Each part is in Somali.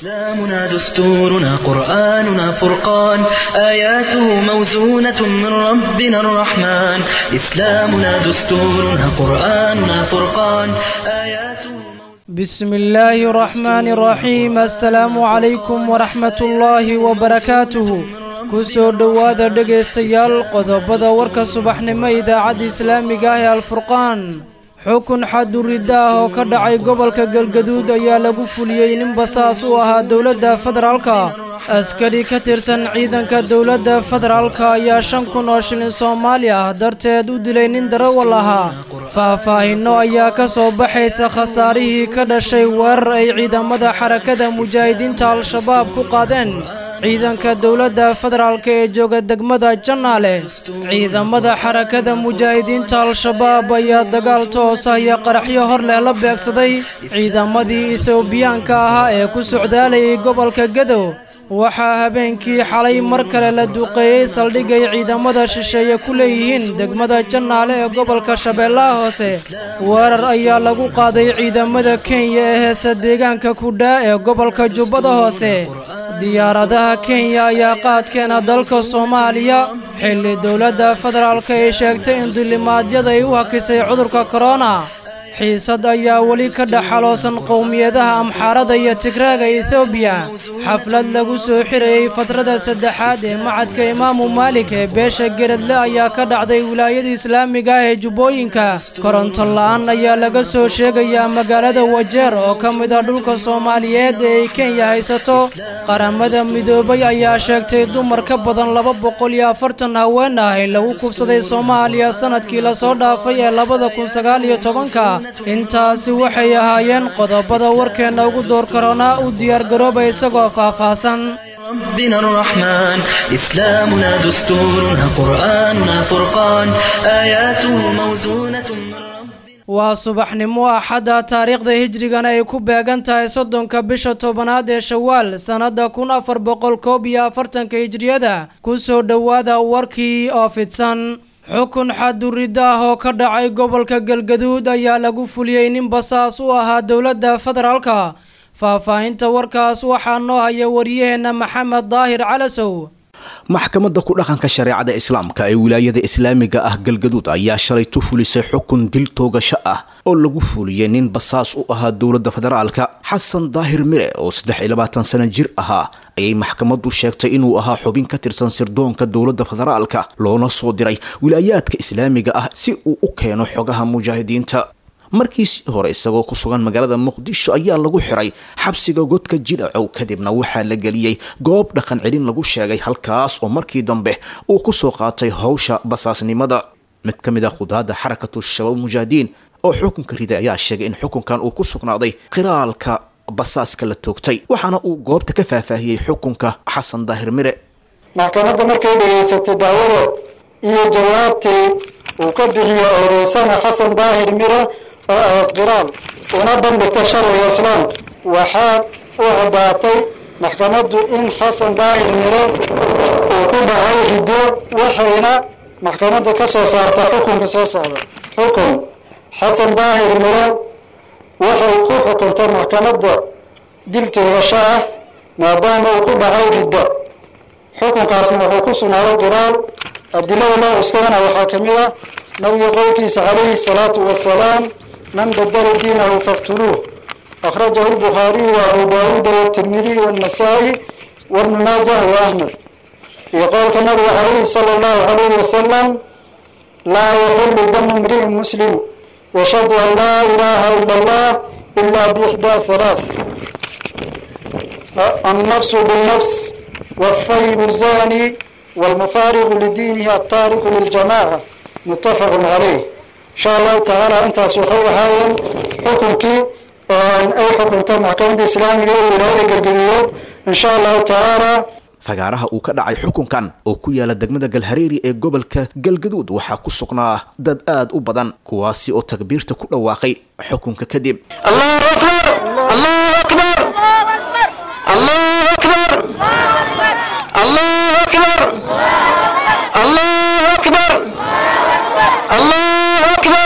إسلامنا دستورنا قرآننا فرقان آياته موزونة من ربنا الرحمن إسلامنا دستورنا قرآننا فرقان آياته بسم الله الرحمن الرحيم السلام عليكم ورحمة الله وبركاته kusoo dhowaada dhegaystayaal qodobada warka subaxnimo idaacadda islaamiga ah ee alfurqaan xukun xaduridda ah oo ka dhacay gobolka galgaduud ayaa lagu fuliyey nin basaas u ahaa dowladda federaalka askari ka tirsan ciidanka dowladda federaalka ayaa shan kun oo shilin soomaali ah darteed u dilay nin darawal ahaa faahfaahinno ayaa ka soo baxaysa khasaarihii ka dhashay weerar ay ciidamada xarakada mujaahidiinta al-shabaab ku qaadeen ciidanka dowladda federaalk ee jooga degmada jannaale ciidamada xarakada mujaahidiinta al-shabaab ayaa dagaal toos ah iyo qaraxyo hor leh la beegsaday ciidamadii ethoobiyaanka ahaa ee ku socdaalayay gobolka gadow waxaa habeenkii xalay mar kale la duqeeyey saldhigay ciidamada shisheeye ku leeyihiin degmada jannaale ee gobolka shabeellaha hoose weerar ayaa lagu qaaday ciidamada kenya ee heesa deegaanka kudhaa ee gobolka jubbada hoose diyaaradaha kenya ayaa qaadkeena dalka soomaaliya xilli dowladda federaalka ay sheegtay in dulimaadyada ay u hakisay cudurka korona xiisad ayaa weli ka dhexaloosan qowmiyadaha amxaarada iyo tigraaga etoobiya xaflad lagu soo xirayey fatrada saddexaad ee macadka imaamu maalik ee beesha geradle ayaa ka dhacday wilaayada islaamiga ah ee jubbooyinka koronto la-aan ayaa laga soo sheegayaa magaalada wajeer oo ka mid ah dhulka soomaaliyeed ee ay kenya haysato qaramada midoobay ayaa sheegtay dumar ka badan laba boqol iyo afartan haween ah in lagu kufsaday soomaaliya sanadkii lasoo dhaafay ee labada kun sagaal iyo tobanka intaasi waxay ahaayeen qodobada warkeenna ugu door karoonaa u diyaargarooba isagoo faahfaahsan ربنا الرحمن إسلامنا دستورنا قرآننا فرقان آياته موزونة من ربنا waa subaxnimo axadda taariikhda hijrigana ay ku beegan tahay soddonka bisha tobanaad ee shawaal sannadda kun afar boqol koob iyo afartanka hijriyada ku soo dhowaada warkii oo fidsan xukun xaduridda ah oo ka dhacay gobolka galgaduud ayaa lagu fuliyey nin basaas u ahaa dowladda federaalka faahfaahinta warkaas waxaa noo haya wariyaheenna maxamed daahir calasow maxkamadda ku dhaqanka shareecada islaamka ee wilaayada islaamiga ah galgaduud ayaa shalay tu fulisay xukun dil toogasho ah oo lagu fuliyey nin basaas u ahaa dowladda federaalka xasan daahir mire oo saddex iyo labaatan sano jir ahaa ayay maxkamaddu sheegtay inuu ahaa xubin ka tirsan sirdoonka dowladda federaalka loona soo diray wilaayaadka islaamiga ah si uu u keeno xogaha mujaahidiinta markiisii hore isagoo ku sugan magaalada muqdisho ayaa lagu xiray xabsiga godka jidhacow kadibna waxaa la geliyey goob dhaqan celin lagu sheegay halkaas oo markii dambe uu ku soo qaatay howsha basaasnimada mid ka mid ah khudaadda xarakatu shabaab mujaahidiin oo xukunka riday ayaa sheegay in xukunkan uu ku sugnaaday qiraalka basaaska la toogtay waxaana uu goobta ka faahfaahiyey xukunka xasan daahir mire maxkamadda markay dhegaysatay dacwada iyo jawaabtii uu ka bixiyo eedeysana xasan daahir mire oo ahayd qiraal una bandhigta sharciga islaam waxaa u caddaatay maxkamaddu in xasan daahir mire uu ku dhacay riddo waxayna maxkamadda ka soo saarta xukunka soo socda xukun xasan daahir mire waxay ku xukuntay maxkamadda dil toogasho ah maadaama uu ku dhacay riddo xukunkaasna wuxuu ku sugnaaday qiraal adilada loo cuskadana waxaa ka mid ah nabiga qowlkiisa calayhi salaatu wasalaam man badala diinahu faqtuluuh akhrajahu lbukhaariyu wa abu daawuuda watirmidiy wannasaa'i wabnu maajah wa ahmed iyo qowlka nabiga calayhi sala allahu calayhi wasalam laa yaxillu damu imri'in muslim yashhadu an laa ilaaha ila allah ila biixdaa halaath النفس بالنفس والثيب الزاني والمفارق لدينه التارك للجماعة متفق عليه إن شاء الله تعالى أنت سوحي هاي حكمك أي حكم محكمة الإسلامية ولاية قرقريات إن شاء الله تعالى fagaaraha uu ka dhacay xukunkan oo ku yaala degmada galhareeri ee gobolka galgaduud waxaa ku sugnaa dad aad u badan kuwaasi oo takbiirta ku dhawaaqay xukunka kadib الله أكبر الله أكبر الله أكبر الله أكبر الله أكبر الله أكبر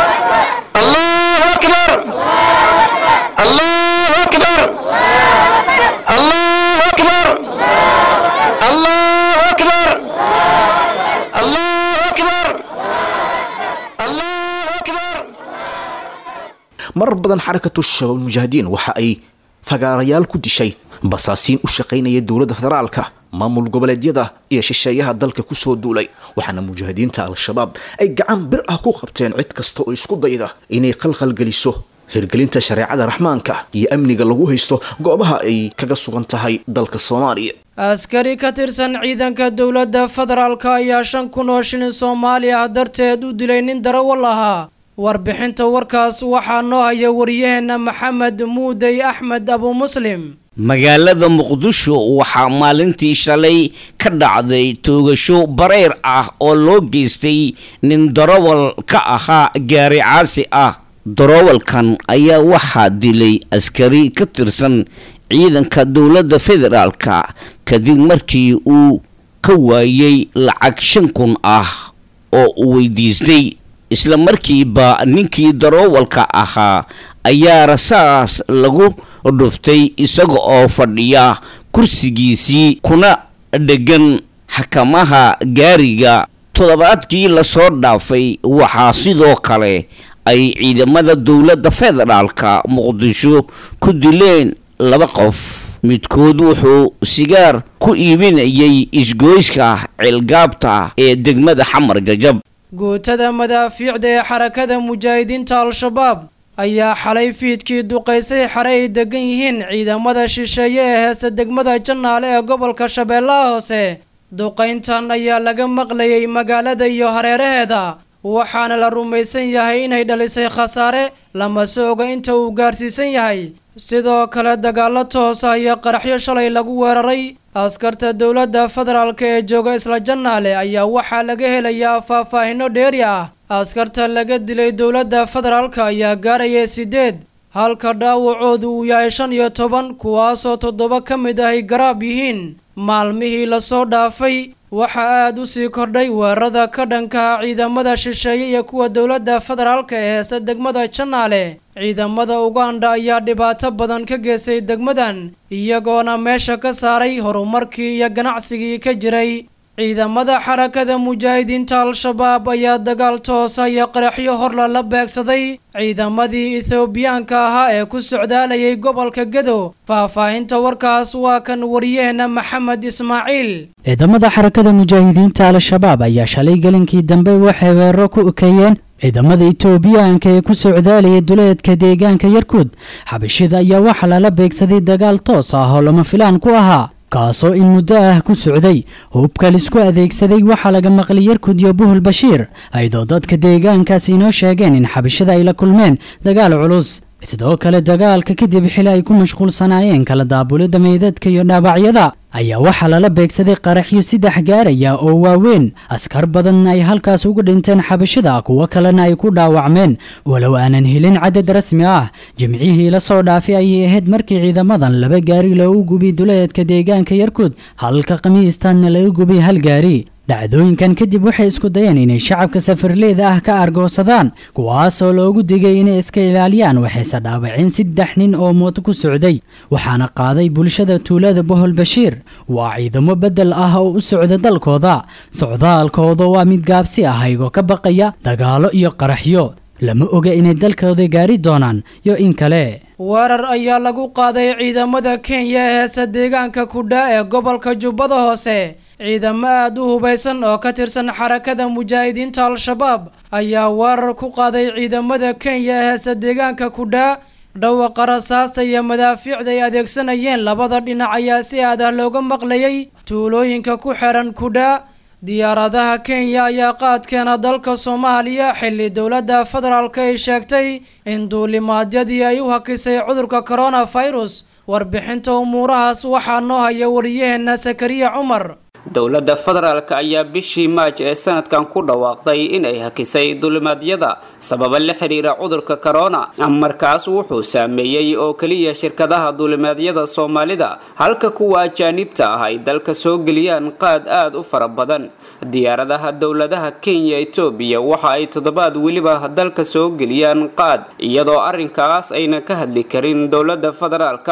الله أكبر الله أكبر marar badan xarakatu shabaab mujaahidiin waxa ay fagaarayaal ku dishay basaasiin u shaqaynaya dowladda federaalka maamul goboleedyada iyo shisheeyaha dalka kusoo duulay waxaana mujaahidiinta al-shabaab ay gacan bir ah ku qabteen cid kasta oo isku dayda inay khalkhalgeliso hirgelinta shareecada raxmaanka iyo amniga lagu haysto goobaha ay kaga sugan tahay dalka soomaaliya askari ka tirsan ciidanka dowladda federaalka ayaa shan kun oo shilin soomaali ah darteed u dilay nin darawal ahaa warbixinta warkaas waxaa noo haya wariyaheenna maxamed muudey axmed abu muslim magaalada muqdisho waxaa maalintii shalay ka dhacday toogasho bareer ah oo loo geystay nin darawal ka ahaa gaari caasi ah darawalkan ayaa waxaa dilay askari ka tirsan ciidanka dowladda federaalka kadib markii uu ka waayay lacag shan kun ah oo uu weydiistay isla markiiba ninkii darawalka ahaa ayaa rasaas lagu dhuftay isaga oo fadhiya kursigiisii kuna dhegan xakamaha gaariga toddobaadkii lasoo dhaafay waxaa sidoo kale ay ciidamada dowladda federaalka muqdisho ku dileen laba qof midkood wuxuu sigaar ku iibinayay isgoyska ceelgaabta ee degmada xamar jajab guutada madaafiicda ee xarakada mujaahidiinta al-shabaab ayaa xalay fiidkii duqaysay xare ay degan yihiin ciidamada shisheeye ee heese degmada jannaale ee gobolka shabeellaha hoose duqayntan ayaa laga maqlayay magaalada iyo hareeraheeda waxaana la rumaysan yahay inay dhalisay khasaare lamase oga inta uu gaarsiisan yahay sidoo kale dagaallo toos ah iyo qaraxyo shalay lagu weeraray askarta dowladda federaalka ee jooga isla jannaale ayaa waxaa laga helayaa faahfaahino dheeri ah askarta laga dilay dowladda federaalka ayaa gaaraya siddeed halka dhaawacoodu uu yahay shan iyo toban kuwaasoo toddoba ka mid ahay garaab yihiin maalmihii lasoo dhaafay waxaa aada u sii kordhay weerarada ka dhankaha ciidamada shisheeye iyo kuwa dowladda federaalka ee heese degmada jannaale ciidamada uganda ayaa dhibaato badan ka geystay degmadan iyagoona meesha ka saaray horumarkii iyo ganacsigii ka jiray ciidamada xarakada mujaahidiinta al-shabaab ayaa dagaal toosa iyo qaraxyo horla la beegsaday ciidamadii ethoobiyaanka ahaa ee ku socdaalayay gobolka gedo faahfaahinta warkaas waa kan wariyaheenna maxamed ismaaciil ciidamada xarakada mujaahidiinta al-shabaab ayaa shalay gelinkii dambe waxay weeraro ku ekeeyeen ciidamada itoobiyaanka ee ku socdaalaya duleedka deegaanka yarkuud xabashida ayaa waxaa lala beegsaday dagaal toos ah oo lama filaan ku ahaa kaasoo in muddo ah ku socday hubka lisku adeegsaday waxaa laga maqlay yarkud iyo buhul bashiir ayadoo dadka deegaankaas inoo sheegeen in xabashada ay la kulmeen dagaal culus sidoo kale dagaalka kadib xili ay ku mashquulsanaayeen kala daabulidda meydadka iyo dhaawacyada ayaa waxaa lala beegsaday qaraxyo saddex gaaraya oo waaweyn askar badan ay halkaas uga dhinteen xabashada kuwo kalena ay ku dhaawacmeen walow aanan helin cadad rasmi ah jimcihii la soo dhaafay ayay ahayd markii ciidamadan laba gaari loogu gubiy duleedka deegaanka yarkuud halka khamiistanna laga gubiy hal gaari dhacdooyinkan kadib waxay isku dayeen inay shacabka safarleeda ah ka argoosadaan kuwaasoo loogu digay inay iska ilaaliyaan waxayse dhaawaceen saddex nin oo mooto ku socday waxaana qaaday bulshada tuulada bohol bashiir waa ciidamo beddel ah oo u socda dalkooda socdaalkooda waa mid gaabsi ah aygoo ka baqaya dagaalo iyo qaraxyo lama oga inay dalkooda gaari doonaan iyo in kale weerar ayaa lagu qaaday ciidamada kenya ee heese deegaanka kudha ee gobolka jubbada hoose ciidamo aada u hubaysan oo ka tirsan xarakada mujaahidiinta al-shabaab ayaa weerar ku qaaday ciidamada kenya ee heese deegaanka kudha dhawaqa rasaasta iyo madaafiicda ay adeegsanayeen labada dhinac ayaa si aad ah looga maqlayay tuulooyinka ku xiran kudha diyaaradaha kenya ayaa qaadkeena dalka soomaaliya xilli dowladda federaalk ay sheegtay in duulimaadyadii ay u hakisay cudurka coronafirus warbixinta umuurahaas waxaa noo haya wariyaheenna sakariya cumar dowladda federaalk ayaa bishii maaj ee sanadkan ku dhawaaqday in ay hakisay dulimaadyada sababa la xiriira cudurka corona markaas wuxuu saameeyey oo keliya shirkadaha dulimaadyada soomaalida halka kuwa ajaanibta ah ay dalka soo geliyaan qaad aad u fara badan diyaaradaha dowladaha kenya etoobiya waxa ay toddobaad weliba dalka soo geliyaan qaad iyadoo arrinkaas ayna ka hadli karin dowladda federaalka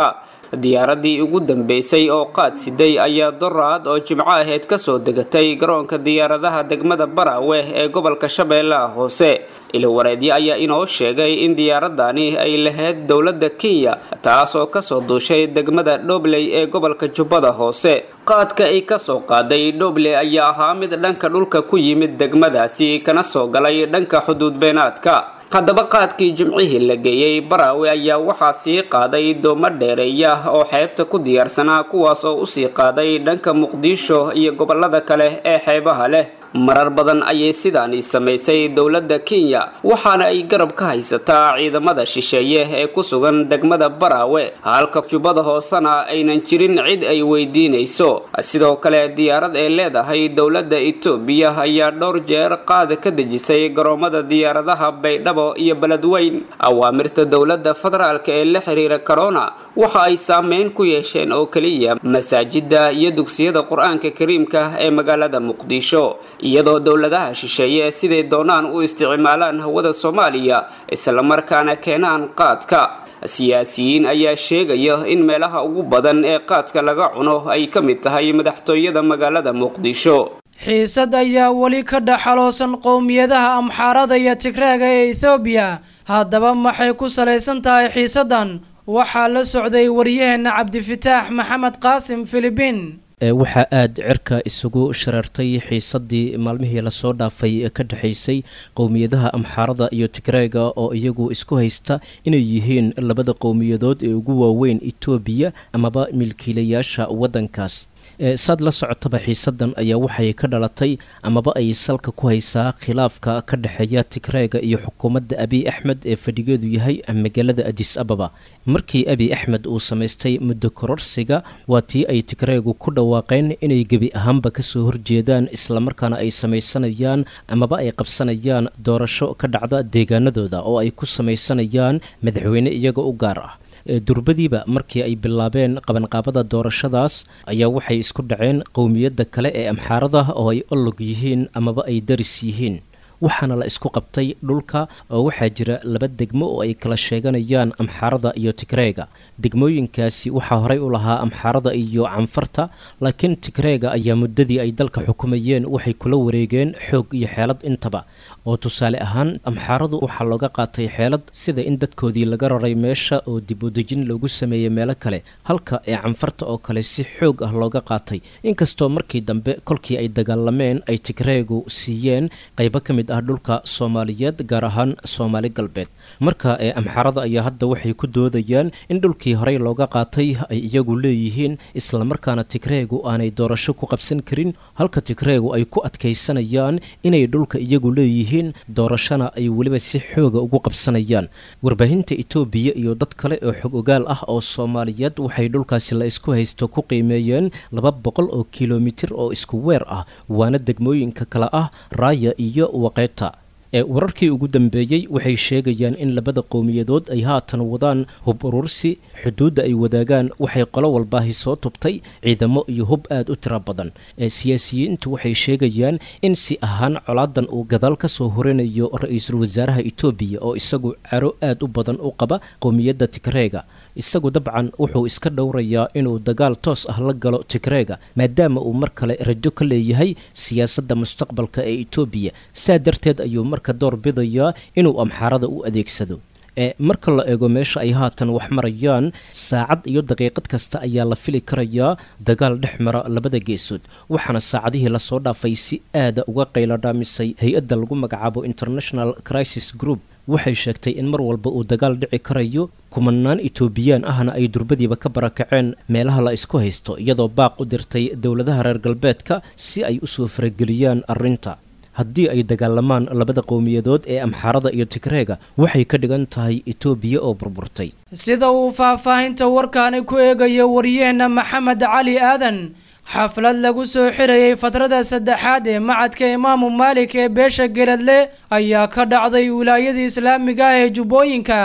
diyaaradii ugu dambeysay oo qaad siday ayaa doraad oo jimco aheyd kasoo degatay garoonka diyaaradaha degmada baraawe ee gobolka shabeellaha hoose ilawareedyo ayaa inoo sheegay in diyaaradani ay lahayd dowladda kenya taas oo kasoo duushay degmada dhobley ee gobolka jubbada hoose qaadka ay kasoo qaaday dhobley ayaa ahaa mid dhanka dhulka ku yimid degmadaasi kana soo galay dhanka xuduud beenaadka haddaba qaadkii jimcihii la geeyey baraawe ayaa waxaa sii qaaday doomo dheereeya oo xeebta ku diyaarsanaa kuwaas oo usii qaaday dhanka muqdisho iyo gobolada kale ee xeebaha leh marar badan ayay sidaani samaysay dowladda kenya waxaana ay garab ka haysataa ciidamada shisheeye ee ku sugan degmada baraawe halka jubbada hoosena aynan jirin cid ay weydiinayso sidoo kale diyaarad ay leedahay dowladda etoobiya ayaa dhowr jeer qaada ka dejisay garoomada diyaaradaha baydhabo iyo beledweyn awaamirta dowladda federaalk ee la xiriira corona waxa ay saameyn ku yeesheen oo keliya masaajida iyo dugsiyada qur-aanka kariimka ee magaalada muqdisho iyadoo dowladaha shisheeye siday doonaan u isticmaalaan hawada soomaaliya islamarkaana keenaan qaadka siyaasiyiin ayaa sheegaya in meelaha ugu badan ee qaadka laga cuno ay ka mid tahay madaxtooyada magaalada muqdisho xiisad ayaa weli ka dhaxaloosan qowmiyadaha amxaarada iyo tigreega ee ethoobiya haddaba maxay ku salaysan tahay xiisaddan waxaa la socday waryaheena cabdifitaax maxamed qaasim filibiin waxaa aada cirka isugu shareertay xiisadii maalmihii lasoo dhaafay ka dhexaysay qowmiyadaha amxaarada iyo tigreega oo iyagu isku haysta inay yihiin labada qowmiyadood ee ugu waaweyn etoobiya amaba milkiilayaasha waddankaas saad la socotaba xiisadan ayaa waxay ka dhalatay amaba ay salka ku haysaa khilaafka ka dhexeeya tigreega iyo xukuumadda abiy axmed ee fadhigeedu yahay magaalada adis ababa markii abiy axmed uu samaystay muddo kororsiga waa tii ay tigreegu ku dhawaaqeen inay gebi ahaanba kasoo horjeedaan islamarkaana ay samaysanayaan amaba ay qabsanayaan doorasho ka dhacda deegaanadooda oo ay ku samaysanayaan madaxweyne iyaga u gaar ah durbadiiba markii ay bilaabeen qabanqaabada doorashadaas ayaa waxay isku dhaceen qowmiyadda kale ee amxaarada oo ay olog yihiin amaba ay daris yihiin waxaana la isku qabtay dhulka oo waxaa jira laba degmo oo ay kala sheeganayaan amxaarada iyo tigreega degmooyinkaasi waxaa horey u lahaa amxaarada iyo canfarta laakiin tigreega ayaa muddadii ay dalka xukumayeen waxay kula wareegeen xoog iyo xeelad intaba oo tusaale ahaan amxaaradu waxaa looga qaatay xeelad sida in dadkoodii laga raray meesha oo dib udejin loogu sameeyey meelo kale halka ee canfarta oo kale si xoog ah looga qaatay inkastoo markii dambe kolkii ay dagaalameen ay tigreegu siiyeen qaybo ka mid ah dhulka soomaaliyeed gaar ahaan soomaali galbeed marka ee amxaarada ayaa hadda waxay ku doodayaan in dhulkii horey looga qaatay ay iyagu leeyihiin islamarkaana tigreegu aanay doorasho ku qabsan karin halka tigreegu ay ku adkaysanayaan inay dhulka iyagu leeyihiin doorashona ay weliba si xooga ugu qabsanayaan warbaahinta etoobiya iyo dad kale oo xog ogaal ah oo soomaaliyeed waxay dhulkaasi la isku haysto ku qiimeeyeen laba boqol oo kilomitir oo isku weer ah waana degmooyinka kale ah raaya iyo waqeeta ee wararkii ugu dambeeyey waxay sheegayaan in labada qowmiyadood ay haatan wadaan hub urursi xuduudda ay wadaagaan waxay qolo walbaahi soo tubtay ciidamo iyo hub aad u tiro badan ee siyaasiyiintu waxay sheegayaan in si ahaan colaadan uu gadaal ka soo horinayo ra-iisul wasaaraha etoobiya oo isagu caro aad u badan u qaba qowmiyadda tigreega isagu dabcan wuxuu iska dhowrayaa inuu dagaal toos ah la galo tigreega maadaama uu mar kale rajo ka leeyahay siyaasadda mustaqbalka ee etoobiya saa darteed ayuu marka door bidayaa inuu amxaarada u adeegsado ee marka la eego meesha ay haatan wax marayaan saacad iyo daqiiqad kasta ayaa la fili karayaa dagaal dhex mara labada geesood waxaana saacadihii lasoo dhaafay si aada uga qayladhaamisay hay-adda lagu magacaabo international crisis group waxay sheegtay in mar walba uu dagaal dhici karayo kumanaan etoobiyaan ahna ay durbadiiba ka barakaceen meelaha la isku haysto iyadoo baaq u dirtay dowladaha reer galbeedka si ay usoo farageliyaan arrinta haddii ay dagaalamaan labada qowmiyadood ee amxaarada iyo tigreega waxay ka dhigan tahay etoobiya oo burburtay sida uu faahfaahinta warkaani ku eegayo waryaheena maxamed cali aadan xaflad lagu soo xirayay fatrada saddexaad ee macadka imaamu maalik ee beesha geladle ayaa ka dhacday wilaayada islaamiga ah ee jubbooyinka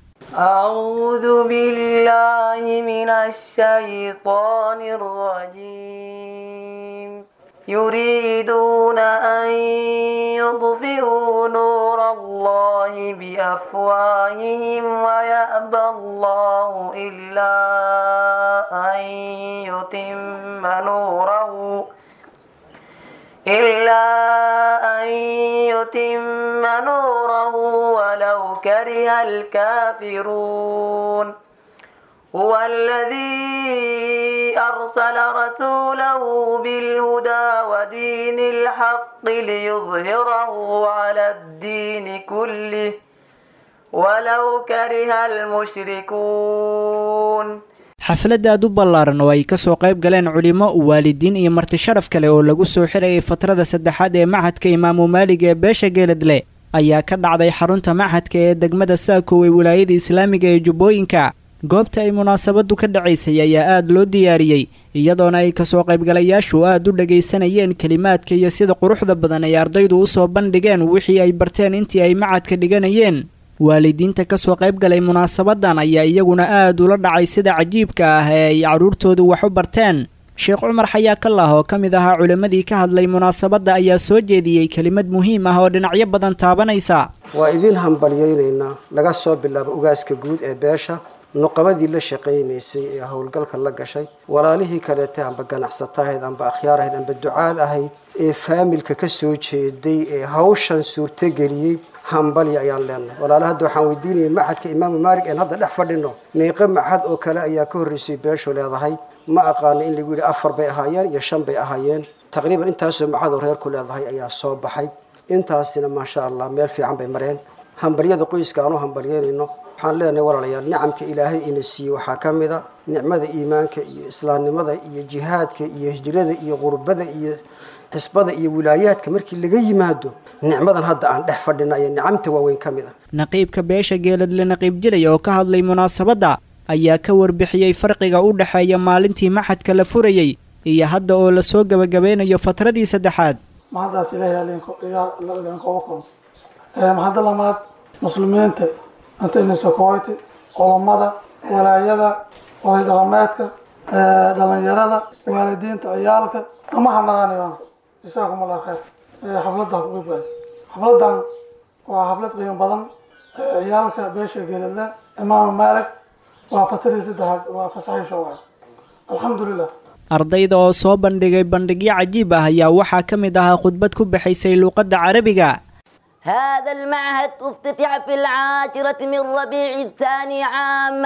أعوذ بالله من الشيطان الرجيم يريدون أن يطفئوا نور الله بأفواههم ويأبى الله إلا أن يتم نوره إلا أن يتم نوره ولو كره الكافرون هو الذي أرسل رسوله بالهدى ودين الحق ليظهره على الدين كله ولو كره المشركون xafladda aad u ballaaran oo ay ka soo qayb galeen culimo waalidiin iyo marti sharaf kale oo lagu soo xirayay fatrada saddexaad ee maxadka imaamu maalig ee beesha geeladle ayaa ka dhacday xarunta maxadka ee degmada saakow ee wilaayada islaamiga ee jubbooyinka goobta ay munaasabadu ka dhacaysay ayaa aad loo diyaariyey iyadoona ay kasoo qaybgalayaashu aad u dhagaysanayeen kelimaadka iyo sida quruxda badan ay ardaydu usoo bandhigeen wixii ay barteen intii ay macadka dhiganayeen waalidiinta kasoo qayb galay munaasabadan ayaa iyaguna aad ula dhacay sida cajiibka ah ee ay carruurtoodu wax u barteen sheekh cumar xayaa kallah oo ka mid ahaa culimmadii ka hadlay munaasabadda ayaa soo jeediyey kelimad muhiim ah oo dhinacyo badan taabanaysa waa idiin hambalyaynaynaa laga soo bilaabo ugaaska guud ee beesha nuqabadii la shaqaynaysay ee howlgalka la gashay walaalihii kaleete amba ganacsata ahayd amba akhyaar ahayd amba ducaad ahayd ee faamilka ka soo jeeday ee hawshan suurtogeliyey hambalya ayaan leenahay walaala hadda waxaan weydiinayay maxadka imaamu maalig een hadda dhex fadhino meeqo maxad oo kale ayaa ka horreysay beeshu leedahay ma aqaano in lagu yidhi afar bay ahaayeen iyo shan bay ahaayeen taqriiban intaasoo maxad oo reerku leedahay ayaa soo baxay intaasina maasha allah meel fiican bay mareen hambalyada qoyska aan u hambalyeynayno waxaan leenahay walaalayaal nicamka ilaahay ina siiyey waxaa ka mid a nicmada iimaanka iyo islaamnimada iyo jihaadka iyo hijrada iyo qurbada iyo xisbada iyo wilaayaadka markii laga yimaado nicmadan hadda aan dhex fadhina ayaa nicamta waaweyn ka mid ah naqiibka beesha geeladle naqiib jilay oo ka hadlay munaasabadda ayaa ka warbixiyey farqiga u dhexeeya maalintii maxadka la furayey iyo hadda oo lasoo gebagabeynayo fatradii saddexaad mahaddaas ilaahay idinkooga kun mahadda lamaad muslimiinta intayna sokoyti culammada walaayada oday dhaqameedka dhalinyarada waalidiinta ciyaalka ama hanaqanayaan jisaakum allah khayr xafladda ku qeybaay xafladdan waa xaflad qiimo badan ciyaalka beesha geeladle imaam maalig waa fasirii saddexaad waa fasaxiisho waay alxamdulilah ardayda oo soo bandhigay bandhigyo cajiib ah ayaa waxaa ka mid ahaa khudbad ku bixaysay luuqadda carabiga هذا المعهد افتتح في العاشرة من ربيع الثاني عام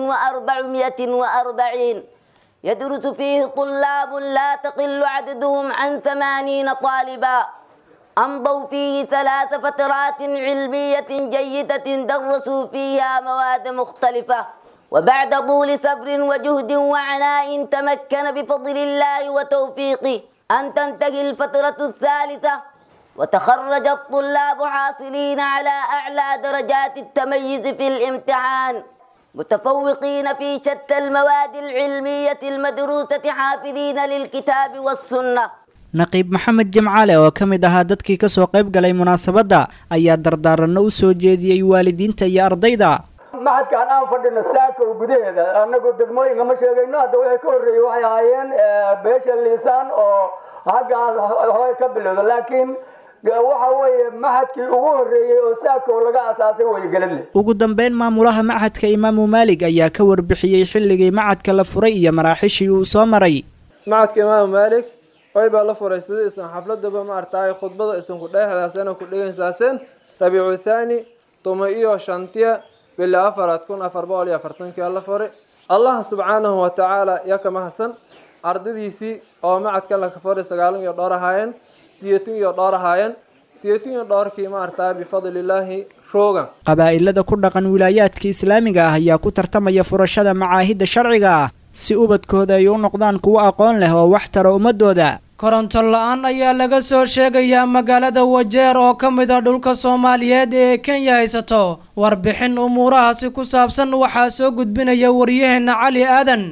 1440 يدرس فيه طلاب لا تقل عددهم عن ثمانين طالبا أمضوا فيه ثلاث فترات علمية جيدة درسوا فيها مواد مختلفة وبعد طول صبر وجهد وعناء تمكن بفضل الله وتوفيقه أن تنتهي الفترة الثالثة وتخرج الطلاب حاصلين على أعلى درجات التميز في الامتحان متفوقين في شتى المواد العلمية المدروسة حافظين للكتاب والسنة naqiib maxamed jimcaale oo ka mid ahaa dadkii kasoo qayb galay munaasabadda ayaa dardaaranno u soo jeediyey waalidiinta iyo ardayda maxadkaan aan fadhino saakow gudaheeda anagu degmooyinka ma sheegayno hadda wixii ka horreeyey waxay ahaayeen beesha liisaan oo haggaas hooy ka bilowda laakiin waxa weeye maxadkii ugu horreeyey oo saakow laga asaasay weygeladle ugu dambeyn maamulaha machadka imaamu maalig ayaa ka warbixiyey xilligii macadka la furay iyo maraaxishii uu soo maray macadka imaamu maalig way baa la furay sida isan xafladaba ma artaay khudbada isan ku dheexdaasana ku dhegaysaaseen rabiicu thaani tuma iyo shantiya bila afaraad kun afar boqol iyo afartankii la furay allah subxaanahu wa tacaala yaa ka mahadsan ardadiisii oo macadka la furay sagaalan iyo dhowr ahaayeen siyeetin iyo dhowr ahaayeen siyeetin iyo dhowrkii ma artaa bifadlilaahi roogan qabaa'ilada ku dhaqan wilaayaadka islaamiga ah ayaa ku tartamaya furashada macaahidda sharciga ah si ubadkooda ay u noqdaan kuwo aqoon leh oo wax tara ummadooda koronto la-aan ayaa laga soo sheegayaa magaalada wajeer oo ka mid a dhulka soomaaliyeed ee kenya haysato warbixin umuurahaasi ku saabsan waxaa soo gudbinaya waryaheena cali aadan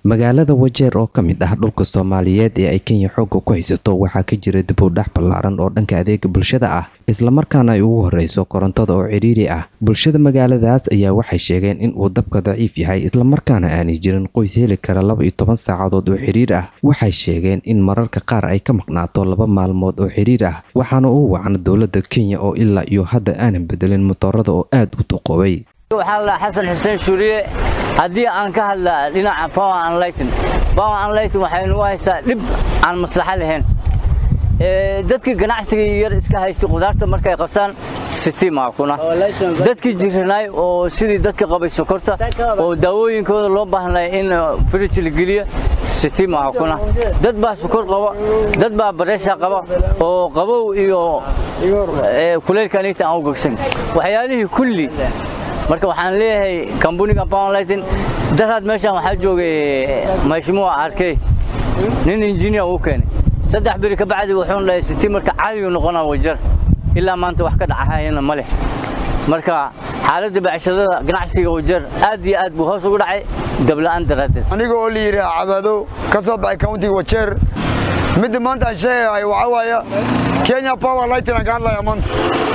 magaalada wajeer oo ka mid ah dhulka soomaaliyeed ee ay kenya xoogga ku haysato waxaa ka jira dib u dhax ballaaran oo dhanka adeega bulshada ah islamarkaana ay ugu horeyso korontada oo cidhiiri ah bulshada magaaladaas ayaa waxay sheegeen in uu dabka daciif yahay islamarkaana aanay jirin qoys heli kara laba iyo toban saacadood oo xiriir ah waxay sheegeen in mararka qaar ay ka maqnaato laba maalmood oo xiriir ah waxaana uu wacna dowladda kenya oo ilaa iyo hadda aanan bedelin motoorada oo aad u duqoobay waxaa la xasan xuseen shuuriye haddii aan ka hadla dhinaca power and lighting power and lighting waxay nagu haysaa dhib aan maslaxo lahayn dadkii ganacsiga yar iska haystay qudaarta markay qabsaan sitiima kuna dadkii jiranaay oo sidii dadka qabay sokorta oo daawooyinkooda loo baahnay in fridge la geliyo sitiima kuna dad baa sokor qaba dad baa bareesha qaba oo qabow iyo kuleylkanita aan u gogsan waxyaalihii kulli marka waxaan leeyahay kambuniga powerlighting daraad meeshaan waxaa joogay mashmuuca arkey nin injineer uu keenay saddex beri ka bacdi wuxuuna dhahay siti marka caadigu noqonaa wajar ilaa maanta wax ka dhacahayana ma leh marka xaaladda bacshadada ganacsiga wajar aad iyo aad buu hoos ugu dhacay dabla'aan daraaddeed aniga oo la yidhi cabaado ka soo baxay countiga wajeer midda maanta aan sheegahay waxaa waaya kenya power lighting aan ka hadlaya maanta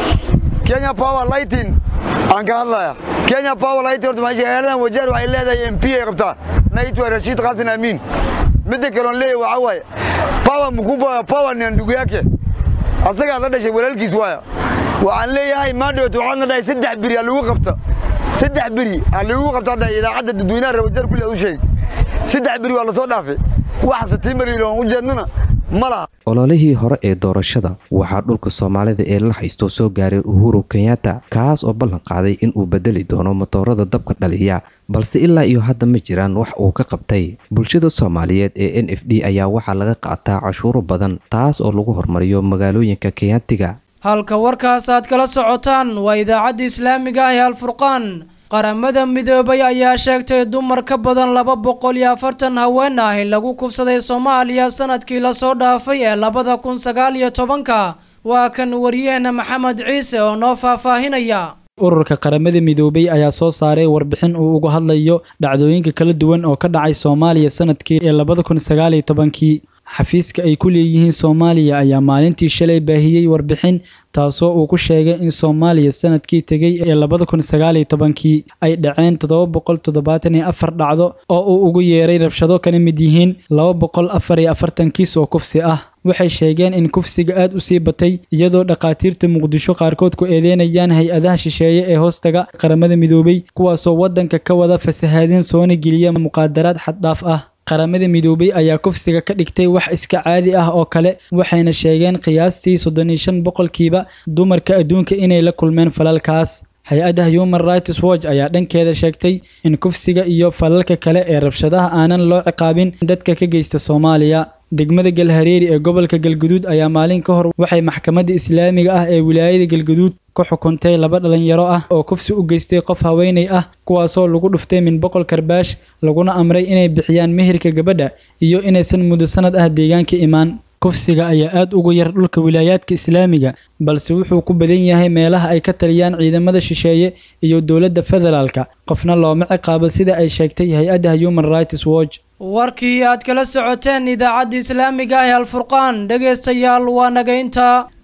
kenya power lighting aan ka hadlaya kenya power lighting horta meesha magaaladan wajeer waxay leedahay m p ay qabtaa naitwa rashiid xasan amiin midda kaloon leeyahay waxaa waaye power mkubwa power ni ndugu yake asagaa la dhashay walaalkiis waaya waxaan leeyahay maadhowt waxaadna dhahay saddex beri aa lagu qabta saddex beri aa lagu qabta hadda idaacadda dadweynaha reer wajeer kulli aad u sheegay saddex beri waa la soo dhaafay wax satiimariil oon u jeednana ma laha ololihii hore ee doorashada waxaa dhulka soomaalida ee la haysto soo gaaray uhuru kenyatta kaas oo ballan qaaday in uu bedeli doono motoorada dabka dhaliya balse ilaa iyo hadda ma jiraan wax uu ka qabtay bulshada soomaaliyeed ee n f d ayaa waxaa laga qaataa cashuuro badan taas oo lagu hormariyo magaalooyinka kenyaatiga halka warkaas aad kala socotaan waa idaacadda islaamiga ah ee alfurqaan qaramada midoobay ayaa sheegtay dumar ka badan laba boqol iyo afartan haween ah in lagu kufsaday soomaaliya sanadkii lasoo dhaafay ee labada kun sagaal iyo tobanka waa kan wariyaheena maxamed ciise oo noo faahfaahinaya ururka qaramada midoobay ayaa soo saaray warbixin uu uga hadlayo dhacdooyinka kala duwan oo ka dhacay soomaaliya sanadkii ee labada kun sagaal iyo tobankii xafiiska ay ku leeyihiin soomaaliya ayaa maalintii shalay baahiyey warbixin taasoo uu ku sheegay in soomaaliya sanadkii tegey ee labada kun sagaal iyo tobankii ay dhaceen toddoba boqol toddobaatan iyo afar dhacdo oo uu ugu yeeray rabshado kana mid yihiin laba boqol afar iyo afartan kiis oo kufsi ah waxay sheegeen in kufsiga aad u sii batay iyadoo dhakhaatiirta muqdisho qaarkood ku eedeynayaan hay-adaha shisheeye ee hoostaga qaramada midoobay kuwaasoo waddanka ka wada fasahaadin soona geliya muqaadaraad xaddhaaf ah qaramada midoobay ayaa kufsiga ka dhigtay wax iska caadi ah oo kale waxayna sheegeen qiyaastii soddon iyo shan boqolkiiba dumarka adduunka inay la kulmeen falalkaas hay-adda human rights watch ayaa dhankeeda sheegtay in kufsiga iyo falalka kale ee rabshadaha aanan loo ciqaabin dadka ka geysta soomaaliya degmada galhareeri ee gobolka galguduud ayaa maalin ka hor waxay maxkamadda islaamiga ah ee wilaayada galguduud ku xukuntay laba dhalinyaro ah oo kufsi u geystay qof haweenay ah kuwaasoo lagu dhuftay min boqol karbaash laguna amray inay bixiyaan meherka gabadha iyo inaysan muddo sanad ah deegaanka imaan kufsiga ayaa aad ugu yar dhulka wilaayaadka islaamiga balse wuxuu ku badan yahay meelaha ay ka taliyaan ciidamada shisheeye iyo dowladda federaalka qofna looma ciqaabo sida ay sheegtay hay-adda human rights watch warkii aad kala socoteen idaacadda islaamiga ah ee alfurqaan dhegaystayaal waa naga intaa